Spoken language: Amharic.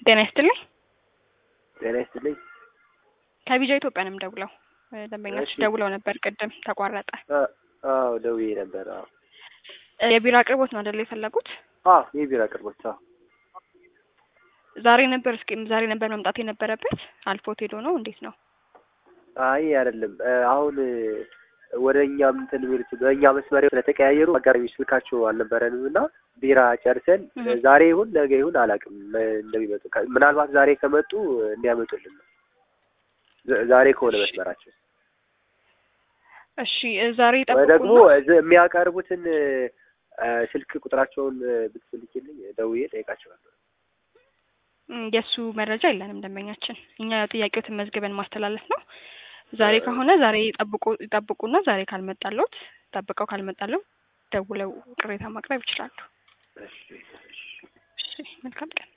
ጤና ይስጥልኝ። ጤና ይስጥልኝ። ከቢጃ ኢትዮጵያ ነው የምደውለው። ደንበኞች እሺ። ደውለው ነበር፣ ቅድም ተቋረጠ። አ- አዎ ደውዬ ነበር። አዎ የቢራ አቅርቦት ነው አይደል የፈለጉት? አዎ የቢራ አቅርቦት አዎ ዛሬ ነበር እስኪ ዛሬ ነበር መምጣት የነበረበት አልፎት ሄዶ ነው እንዴት ነው? አይ አይደለም እ፣ አሁን እ፣ ወደ እኛም እንትን የሚሉት በእኛ መስመር ስለተቀያየሩ አጋጣሚ ስልካቸው አልነበረንም እና ቢራ ጨርሰን እ፣ እህ። ዛሬ ይሁን ነገ ይሁን አላውቅም እ፣ እንደሚመጡ ከ- ምናልባት ዛሬ ከመጡ እ፣ እንዲያመጡልን ነው። ዘ- ዛሬ ከሆነ መስመራቸው እሺ ዛሬ ወይ ደግሞ ጠብቁና እዚህ የሚያቀርቡትን እ፣ እ፣ ስልክ ቁጥራቸውን እ፣ ብትልኪልኝ ደውዬ ጠይቃቸዋለሁ። እም፣ የእሱ መረጃ የለንም ደንበኛችን። እኛ ጥያቄዎትን መዝግበን ማስተላለፍ ነው። ዛሬ ከሆነ ዛሬ ይጠብቁ ይጠብቁና ዛሬ ካልመጣለት ጠብቀው ካልመጣለው ደውለው ቅሬታ ማቅረብ ይችላሉ። እሺ፣ እሺ። እሺ መልካም ቀን።